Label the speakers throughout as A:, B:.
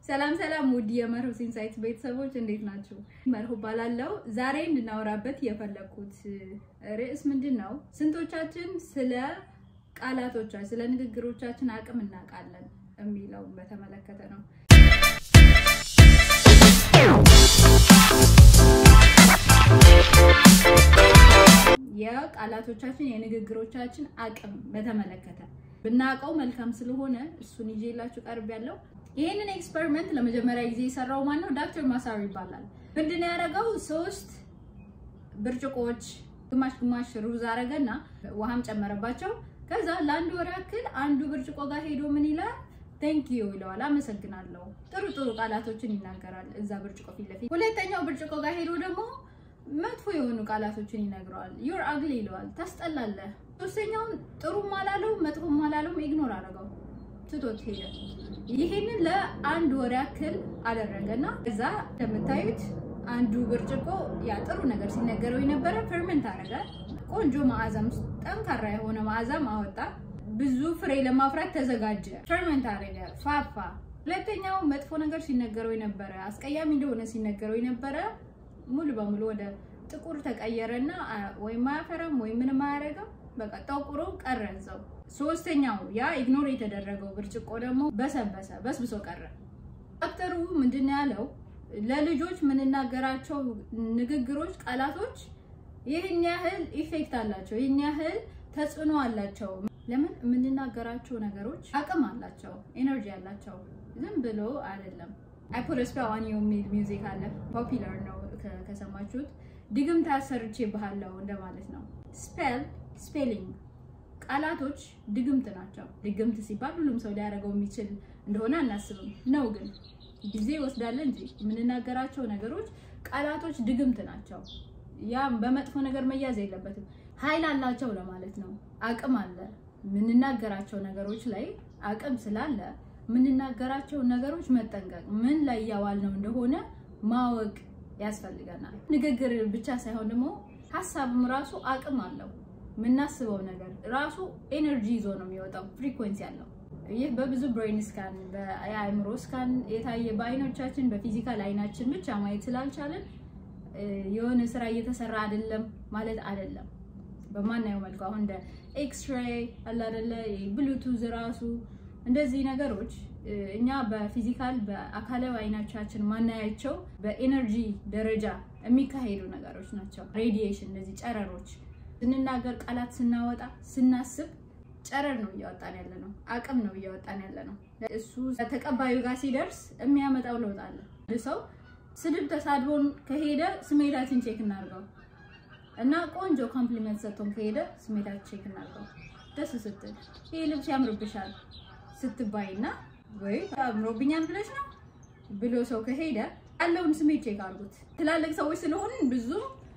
A: ሰላም ሰላም ውድ የመርሆስ ኢንሳይትስ ቤተሰቦች እንዴት ናችሁ? መርሆ ባላለው ዛሬ እንድናወራበት የፈለኩት ርዕስ ምንድን ነው? ስንቶቻችን ስለ ቃላቶቻችን ስለ ንግግሮቻችን አቅም እናውቃለን የሚለውን በተመለከተ ነው። የቃላቶቻችን የንግግሮቻችን አቅም በተመለከተ ብናውቀው መልካም ስለሆነ እሱን ይዤላችሁ ቀርብ ያለው ይህንን ኤክስፐሪመንት ለመጀመሪያ ጊዜ የሰራው ማን ነው? ዶክተር ማሳሩ ይባላል። ምንድን ነው ያደረገው? ሶስት ብርጭቆዎች ግማሽ ግማሽ ሩዝ አረገና ውሃም ጨመረባቸው። ከዛ ለአንድ ወር ያክል አንዱ ብርጭቆ ጋር ሄዶ ምን ይላል? ቴንክ ዩ ይለዋል። አመሰግናለሁ። ጥሩ ጥሩ ቃላቶችን ይናገራል እዛ ብርጭቆ ፊት ለፊት። ሁለተኛው ብርጭቆ ጋር ሄዶ ደግሞ መጥፎ የሆኑ ቃላቶችን ይነግረዋል። ዩር አግሊ ይለዋል። ታስጠላለህ። ሶስተኛውን ጥሩም አላለው መጥፎም አላለውም፣ ኢግኖር አደረገው ትቶት ሄደ። ይሄንን ለአንድ ወር ያክል አደረገና እዛ እንደምታዩት አንዱ ብርጭቆ ያ ጥሩ ነገር ሲነገረው የነበረ ፈርመንት አደረገ። ቆንጆ መዓዛም ጠንካራ የሆነ መዓዛም አወጣ። ብዙ ፍሬ ለማፍራት ተዘጋጀ። ፈርመንት አደረገ፣ ፋፋ። ሁለተኛው መጥፎ ነገር ሲነገረው የነበረ አስቀያሚ እንደሆነ ሲነገረው የነበረ ሙሉ በሙሉ ወደ ጥቁር ተቀየረና ወይም አያፈራም ወይም ምንም አያደርግም። በቃ ጠቁሮ ቀረ እዛው። ሶስተኛው ያ ኢግኖር የተደረገው ብርጭቆ ደግሞ በሰበሰ በስብሶ ቀረ። ዶክተሩ ምንድን ያለው ለልጆች የምንናገራቸው ንግግሮች፣ ቃላቶች ይህን ያህል ኢፌክት አላቸው፣ ይህን ያህል ተጽዕኖ አላቸው። ለምን የምንናገራቸው ነገሮች አቅም አላቸው፣ ኤነርጂ አላቸው። ዝም ብሎ አይደለም። አይ ፑት ስፔል ኦን ዩ የሚል ሚውዚክ አለ፣ ፖፒላር ነው ከሰማችሁት። ድግምት አሰርቼ ባህለው እንደማለት ነው። ስፔል ስፔሊንግ ቃላቶች ድግምት ናቸው። ድግምት ሲባል ሁሉም ሰው ሊያደርገው የሚችል እንደሆነ አናስብም ነው፣ ግን ጊዜ ይወስዳል እንጂ የምንናገራቸው ነገሮች ቃላቶች ድግምት ናቸው። ያም በመጥፎ ነገር መያዝ የለበትም። ኃይል አላቸው ለማለት ነው። አቅም አለ። የምንናገራቸው ነገሮች ላይ አቅም ስላለ የምንናገራቸው ነገሮች መጠንቀቅ፣ ምን ላይ እያዋል ነው እንደሆነ ማወቅ ያስፈልገናል። ንግግር ብቻ ሳይሆን ደግሞ ሀሳብም ራሱ አቅም አለው። የምናስበው ነገር ራሱ ኤነርጂ ይዞ ነው የሚወጣው፣ ፍሪኩዌንሲ አለው። ይህ በብዙ ብሬን ስካን በአእምሮ ስካን የታየ በአይኖቻችን በፊዚካል አይናችን ብቻ ማየት ስላልቻለን የሆነ ስራ እየተሰራ አይደለም ማለት አይደለም። በማናየው መልኩ አሁን እንደ ኤክስሬይ አለ አይደለ፣ ብሉቱዝ ራሱ እንደዚህ ነገሮች እኛ በፊዚካል በአካላዊ አይናቻችን ማናያቸው በኤነርጂ ደረጃ የሚካሄዱ ነገሮች ናቸው። ሬዲዬሽን፣ እነዚህ ጨረሮች ስንናገር፣ ቃላት ስናወጣ፣ ስናስብ ጨረር ነው እያወጣን ያለ ነው። አቅም ነው እያወጣን ያለ ነው። እሱ ተቀባዩ ጋር ሲደርስ የሚያመጣው ለውጥ አለ። ሰው ስድብ ተሳድቦን ከሄደ ስሜታችን ቼክ እናድርገው እና ቆንጆ ኮምፕሊመንት ሰጥቶን ከሄደ ስሜታችን ቼክ እናድርገው። ደስ ስትል ይህ ልብስ ያምርብሻል ስትባይ እና ወይ አምሮብኛል ብለሽ ነው ብሎ ሰው ከሄደ ያለውን ስሜት ቼክ አድርጉት። ትላልቅ ሰዎች ስለሆንን ብዙ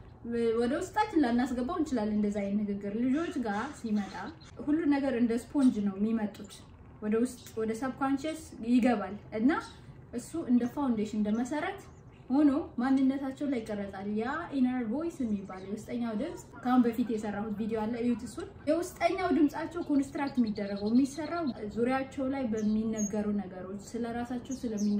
A: ወደ ውስጣችን ላናስገባው እንችላለን። እንደዛ አይነት ንግግር ልጆች ጋር ሲመጣ ሁሉ ነገር እንደ ስፖንጅ ነው የሚመጡት ወደ ውስጥ ወደ ሰብኮንሽስ ይገባል እና እሱ እንደ ፋውንዴሽን እንደ መሰረት ሆኖ ማንነታቸው ላይ ይቀረጻል። ያ ኢነር ቮይስ የሚባለው የውስጠኛው ድምፅ ከአሁን በፊት የሰራሁት ቪዲዮ አለ፣ እዩት እሱን። የውስጠኛው ድምፃቸው ኮንስትራክት የሚደረገው የሚሰራው ዙሪያቸው ላይ በሚነገሩ ነገሮች፣ ስለ ራሳቸው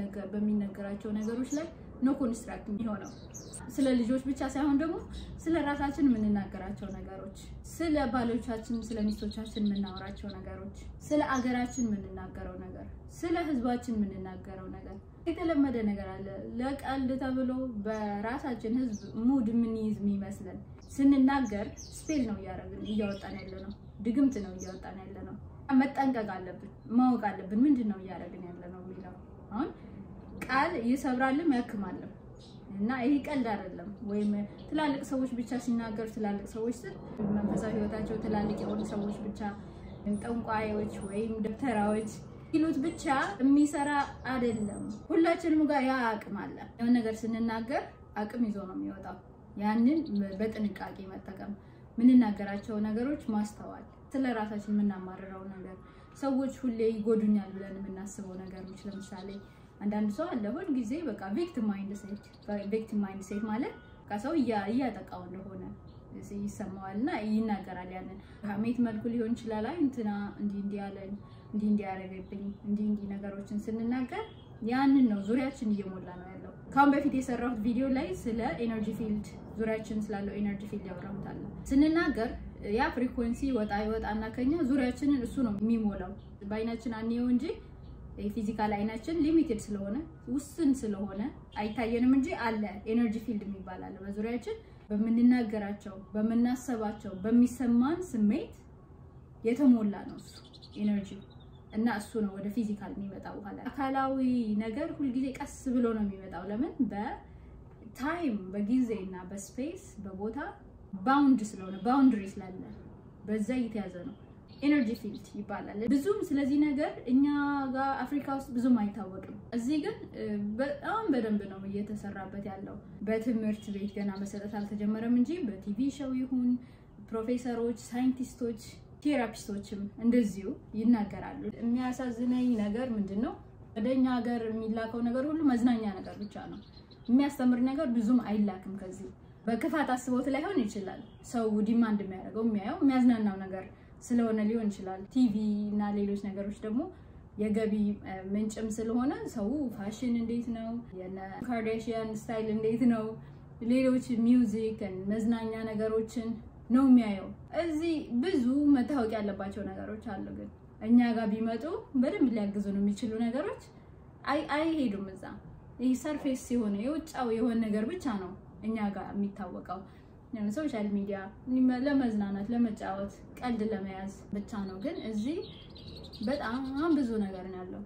A: በሚነገራቸው ነገሮች ላይ ነው ኮንስትራክት የሚሆነው። ስለ ልጆች ብቻ ሳይሆን ደግሞ ስለ ራሳችን የምንናገራቸው ነገሮች፣ ስለ ባሎቻችን፣ ስለ ሚስቶቻችን የምናወራቸው ነገሮች፣ ስለ አገራችን የምንናገረው ነገር፣ ስለ ሕዝባችን የምንናገረው ነገር የተለመደ ነገር አለ። ለቀልድ ተብሎ በራሳችን ሕዝብ ሙድ የምንይዝ የሚመስለን ስንናገር ስፔል ነው እያደረግን እያወጣን ያለ ነው። ድግምት ነው እያወጣን ያለ ነው። መጠንቀቅ አለብን፣ ማወቅ አለብን። ምንድን ነው እያደረግን ያለ ነው የሚለው አሁን ቃል ይሰብራልም ያክማልም እና ይሄ ቀልድ አይደለም። ወይም ትላልቅ ሰዎች ብቻ ሲናገሩ ትላልቅ ሰዎች ስል መንፈሳዊ ህይወታቸው ትላልቅ የሆኑ ሰዎች ብቻ ጠንቋዮች ወይም ደብተራዎች ይሉት ብቻ የሚሰራ አይደለም። ሁላችንም ጋር ያ አቅም አለ። የሆነ ነገር ስንናገር አቅም ይዞ ነው የሚወጣው። ያንን በጥንቃቄ መጠቀም፣ የምንናገራቸው ነገሮች ማስተዋል፣ ስለ ራሳችን የምናማርረው ነገር፣ ሰዎች ሁሌ ይጎዱኛል ብለን የምናስበው ነገሮች ለምሳሌ አንዳንድ ሰው አለ ሁል ጊዜ በቃ ቪክቲም ማይንድ ሴት ቪክቲም ማይንድ ሴት ማለት ሰው እያጠቃው እንደሆነ ይሰማዋል እና ይናገራል። ያንን ሀሜት መልኩ ሊሆን ይችላል። አይ እንትና እንዲህ እንዲህ ያለኝ እንዲህ እንዲህ ያደረገብኝ እንዲህ እንዲህ ነገሮችን ስንናገር ያንን ነው ዙሪያችን እየሞላ ነው ያለው። ከአሁን በፊት የሰራሁት ቪዲዮ ላይ ስለ ኤነርጂ ፊልድ ዙሪያችን ስላለው ኤነርጂ ፊልድ ያወራሁታል። ስንናገር ያ ፍሪኩዌንሲ ወጣ ይወጣና ከኛ ዙሪያችንን እሱ ነው የሚሞላው። በአይናችን አንየው እንጂ የፊዚካል አይናችን ሊሚቴድ ስለሆነ ውስን ስለሆነ አይታየንም እንጂ አለ ኤነርጂ ፊልድ የሚባል አለ በዙሪያችን በምንናገራቸው፣ በምናሰባቸው፣ በሚሰማን ስሜት የተሞላ ነው እሱ ኤነርጂ እና እሱ ነው ወደ ፊዚካል የሚመጣው። በኋላ አካላዊ ነገር ሁልጊዜ ቀስ ብሎ ነው የሚመጣው። ለምን በታይም በጊዜ እና በስፔስ በቦታ ባውንድ ስለሆነ ባውንድሪ ስላለ በዛ እየተያዘ ነው። ኤነርጂ ፊልድ ይባላል። ብዙም ስለዚህ ነገር እኛ ጋር አፍሪካ ውስጥ ብዙም አይታወቅም። እዚህ ግን በጣም በደንብ ነው እየተሰራበት ያለው። በትምህርት ቤት ገና መሰጠት አልተጀመረም እንጂ በቲቪ ሾው ይሁን ፕሮፌሰሮች፣ ሳይንቲስቶች ቴራፒስቶችም እንደዚሁ ይናገራሉ። የሚያሳዝነኝ ነገር ምንድን ነው? ወደ እኛ ሀገር የሚላከው ነገር ሁሉ መዝናኛ ነገር ብቻ ነው። የሚያስተምር ነገር ብዙም አይላክም። ከዚህ በክፋት አስቦት ላይሆን ይችላል። ሰው ዲማንድ የሚያደርገው የሚያየው የሚያዝናናው ነገር ስለሆነ ሊሆን ይችላል። ቲቪ እና ሌሎች ነገሮች ደግሞ የገቢ ምንጭም ስለሆነ ሰው ፋሽን እንዴት ነው፣ የነ ካርዳሽያን ስታይል እንዴት ነው፣ ሌሎች ሚውዚክ መዝናኛ ነገሮችን ነው የሚያየው። እዚህ ብዙ መታወቅ ያለባቸው ነገሮች አሉ። ግን እኛ ጋር ቢመጡ በደንብ ሊያግዙን የሚችሉ ነገሮች አይሄዱም። እዛ ይህ ሰርፌስ የሆነ የውጫዊ የሆነ ነገር ብቻ ነው እኛ ጋር የሚታወቀው። ሶሻል ሚዲያ ለመዝናናት፣ ለመጫወት፣ ቀልድ ለመያዝ ብቻ ነው። ግን እዚህ በጣም ብዙ ነገር ነው ያለው።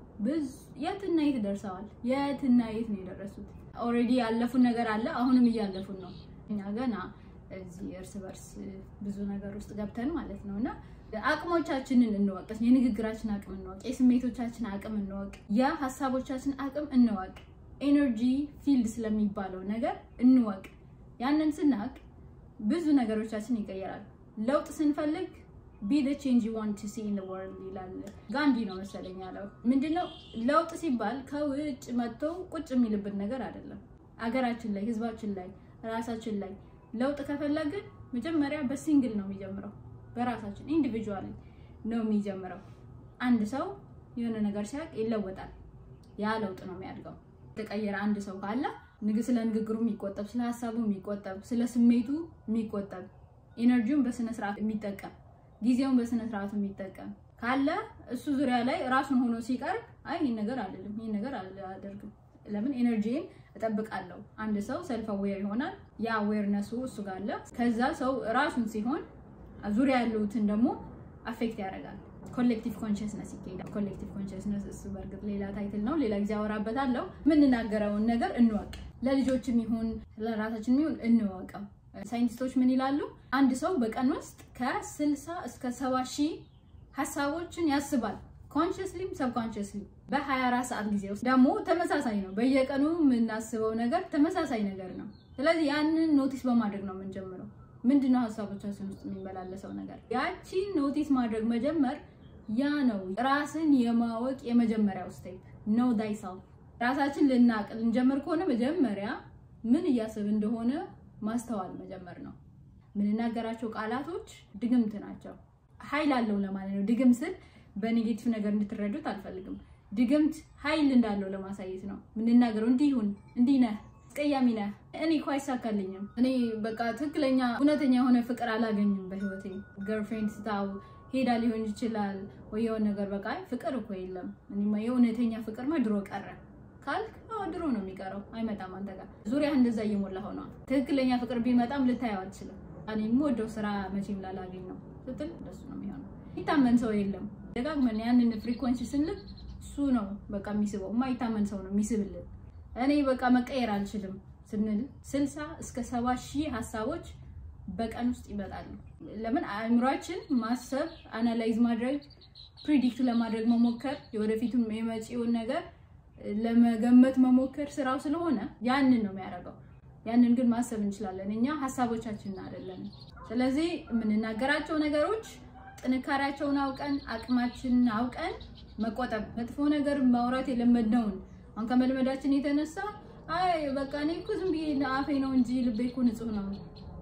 A: የትና የት ደርሰዋል? የትና የት ነው የደረሱት? ኦልሬዲ ያለፉን ነገር አለ፣ አሁንም እያለፉን ነው። እኛ ገና እዚህ እርስ በርስ ብዙ ነገር ውስጥ ገብተን ማለት ነው። እና አቅሞቻችንን እንወቅ፣ የንግግራችን አቅም እንወቅ፣ የስሜቶቻችን አቅም እንወቅ፣ የሀሳቦቻችን አቅም እንወቅ፣ ኤነርጂ ፊልድ ስለሚባለው ነገር እንወቅ። ያንን ስናቅ ብዙ ነገሮቻችን ይቀየራል። ለውጥ ስንፈልግ ቢ ዘ ቼንጅ ዩ ዋንት ቱ ሲ ኢን ዘ ወርልድ ይላል ጋንዲ ነው መሰለኝ ያለው። ምንድነው ለውጥ ሲባል ከውጭ መጥቶ ቁጭ የሚልብን ነገር አይደለም። አገራችን ላይ፣ ህዝባችን ላይ፣ ራሳችን ላይ ለውጥ ከፈለግን መጀመሪያ በሲንግል ነው የሚጀምረው። በራሳችን ኢንዲቪጁዋል ነው የሚጀምረው። አንድ ሰው የሆነ ነገር ሲያውቅ ይለወጣል። ያ ለውጥ ነው የሚያድገው። የተቀየረ አንድ ሰው ካለ ስለ ንግግሩ የሚቆጠብ፣ ስለ ሀሳቡ የሚቆጠብ፣ ስለ ስሜቱ የሚቆጠብ፣ ኤነርጂውን በስነ ስርዓት የሚጠቀም፣ ጊዜውን በስነ ስርዓቱ የሚጠቀም ካለ እሱ ዙሪያ ላይ ራሱን ሆኖ ሲቀርብ አይ ይህን ነገር አልልም፣ ይህን ነገር አላደርግም ለምን ኤነርጂን እጠብቃለሁ። አንድ ሰው ሰልፍ አዌር ይሆናል። ያ አዌርነሱ እሱ ጋር አለ። ከዛ ሰው ራሱን ሲሆን ዙሪያ ያሉትን ደግሞ አፌክት ያደርጋል። ኮሌክቲቭ ኮንሽስነስ ይካሄዳል። ኮሌክቲቭ ኮንሽስነስ እሱ በእርግጥ ሌላ ታይትል ነው፣ ሌላ ጊዜ አወራበታለሁ። የምንናገረውን ነገር እንወቅ። ለልጆችም ይሁን ለራሳችን ይሁን እንወቀው። ሳይንቲስቶች ምን ይላሉ? አንድ ሰው በቀን ውስጥ ከስልሳ እስከ ሰባ ሺህ ሀሳቦችን ያስባል ኮንሽስሊም ሰብኮንሽስሊ በ24 ሰዓት ጊዜ ውስጥ ደግሞ ተመሳሳይ ነው። በየቀኑ የምናስበው ነገር ተመሳሳይ ነገር ነው። ስለዚህ ያንን ኖቲስ በማድረግ ነው የምንጀምረው። ምንድነው ሀሳቦቻችን ውስጥ የሚመላለሰው ነገር? ያቺን ኖቲስ ማድረግ መጀመር ያ ነው ራስን የማወቅ የመጀመሪያው ስቴፕ ነው። ዳይሰልፍ ራሳችን ልናቅ ልንጀምር ከሆነ መጀመሪያ ምን እያስብ እንደሆነ ማስተዋል መጀመር ነው። የምንናገራቸው ቃላቶች ድግምት ናቸው። ኃይል አለው ለማለት ነው። ድግም ስል በኔጌቲቭ ነገር እንድትረዱት አልፈልግም። ድግምት ኃይል እንዳለው ለማሳየት ነው የምንናገረው። እንዲህ ይሁን፣ እንዲህ ነህ፣ አስቀያሚ ነህ፣ እኔ እኮ አይሳካልኝም፣ እኔ በቃ ትክክለኛ እውነተኛ የሆነ ፍቅር አላገኝም በህይወቴ። ገርፍሬንድ ስታው ሄዳ ሊሆን ይችላል ወይ የሆነ ነገር በቃ ፍቅር እኮ የለም፣ እኔማ የእውነተኛ ፍቅርማ ድሮ ቀረ ካልክ ድሮ ነው የሚቀረው፣ አይመጣም አንተ ጋር። ዙሪያ እንደዛ እየሞላ ሆነዋል። ትክክለኛ ፍቅር ቢመጣም ልታየው አትችልም። እኔ የምወደው ስራ መቼም ላላገኝ ነው ስትል እንደሱ ነው የሚሆነው። ይታመን ሰው የለም። ደጋግመን ያንን ፍሪኮንሲ ስንልክ እሱ ነው በቃ የሚስበው። የማይታመን ሰው ነው የሚስብልን። እኔ በቃ መቀየር አልችልም ስንል ስልሳ እስከ ሰባ ሺህ ሀሳቦች በቀን ውስጥ ይመጣሉ። ለምን አእምሯችን ማሰብ፣ አናላይዝ ማድረግ፣ ፕሪዲክት ለማድረግ መሞከር፣ የወደፊቱም የመጪውን ነገር ለመገመት መሞከር ስራው ስለሆነ ያንን ነው የሚያደርገው። ያንን ግን ማሰብ እንችላለን እኛ ሀሳቦቻችንን አይደለም። ስለዚህ የምንናገራቸው ነገሮች ጥንካሬያቸውን አውቀን አቅማችንን አውቀን መቆጠብ፣ መጥፎ ነገር ማውራት የለመድነውን አሁን ከመልመዳችን የተነሳ አይ በቃ እኔ እኮ ዝም ብዬ አፌ ነው እንጂ ልቤ እኮ ንጹህ ነው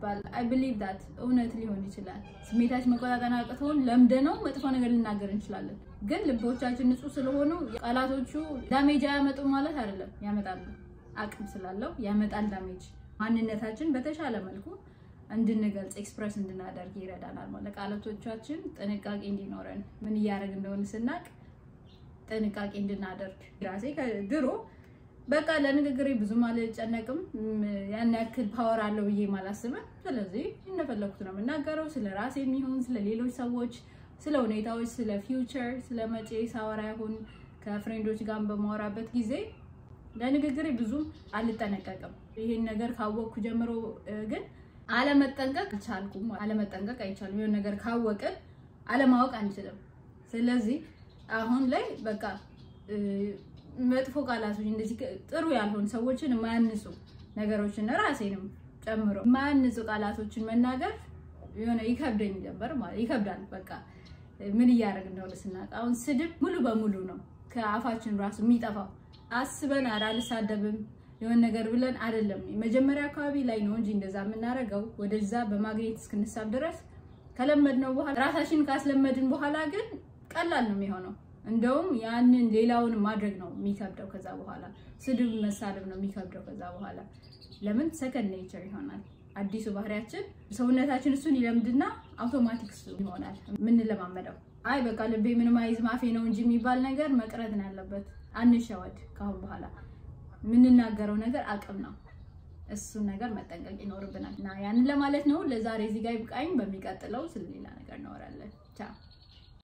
A: ሲባል አይ ብሊቭ ዳት እውነት ሊሆን ይችላል። ስሜታችን መቆጣጠር አቅቶን ለምደ ነው መጥፎ ነገር ልናገር እንችላለን። ግን ልቦቻችን ንጹህ ስለሆኑ ቃላቶቹ ዳሜጅ አያመጡም ማለት አይደለም። ያመጣሉ። አቅም ስላለው ያመጣል ዳሜጅ። ማንነታችን በተሻለ መልኩ እንድንገልጽ ኤክስፕረስ እንድናደርግ ይረዳናል። ማለት ቃላቶቻችን ጥንቃቄ እንዲኖረን ምን እያደረግ እንደሆነ ስናቅ ጥንቃቄ እንድናደርግ ራሴ ድሮ በቃ ለንግግሬ ብዙም አልጨነቅም። ያን ያክል ፓወር አለው ብዬ አላስብም። ስለዚህ እንደፈለኩት ነው የምናገረው። ስለ ራሴ የሚሆን ስለ ሌሎች ሰዎች፣ ስለ ሁኔታዎች፣ ስለ ፊውቸር፣ ስለ መጪ ሳወራ ይሁን ከፍሬንዶች ጋር በማወራበት ጊዜ ለንግግሬ ብዙም አልጠነቀቅም። ይሄን ነገር ካወቅኩ ጀምሮ ግን አለመጠንቀቅ አልቻልኩም። አለመጠንቀቅ አይቻልም። የሆነ ነገር ካወቅን አለማወቅ አንችልም። ስለዚህ አሁን ላይ በቃ መጥፎ ቃላቶች እንደዚህ ጥሩ ያልሆኑ ሰዎችን የማያንጹ ነገሮችን ራሴንም ጨምሮ የማያንጹ ቃላቶችን መናገር የሆነ ይከብደኝ ነበር ማለት ይከብዳል። በቃ ምን እያደረግ እንደሆነ ስናውቅ አሁን ስድብ ሙሉ በሙሉ ነው ከአፋችን ራሱ የሚጠፋው። አስበን ኧረ አልሳደብም የሆነ ነገር ብለን አይደለም። መጀመሪያ አካባቢ ላይ ነው እንጂ እንደዛ የምናደርገው ወደዛ በማግኘት እስክንሳብ ድረስ ከለመድነው በኋላ ራሳችን ካስለመድን በኋላ ግን ቀላል ነው የሚሆነው። እንደውም ያንን ሌላውን ማድረግ ነው የሚከብደው። ከዛ በኋላ ስድብ መሳደብ ነው የሚከብደው። ከዛ በኋላ ለምን ሰከንድ ኔቸር ይሆናል። አዲሱ ባህሪያችን ሰውነታችን እሱን ይለምድና አውቶማቲክ እሱ ይሆናል የምንለማመደው። አይ በቃ ልቤ ምንም አይዝም አፌ ነው እንጂ የሚባል ነገር መቅረት ነው ያለበት። አንሸወድ። ካሁን በኋላ የምንናገረው ነገር አቅም ነው። እሱን ነገር መጠንቀቅ ይኖርብናል እና ያንን ለማለት ነው። ለዛሬ እዚህ ጋር ይብቃኝ። በሚቀጥለው ስለሌላ ነገር እናወራለን። ቻው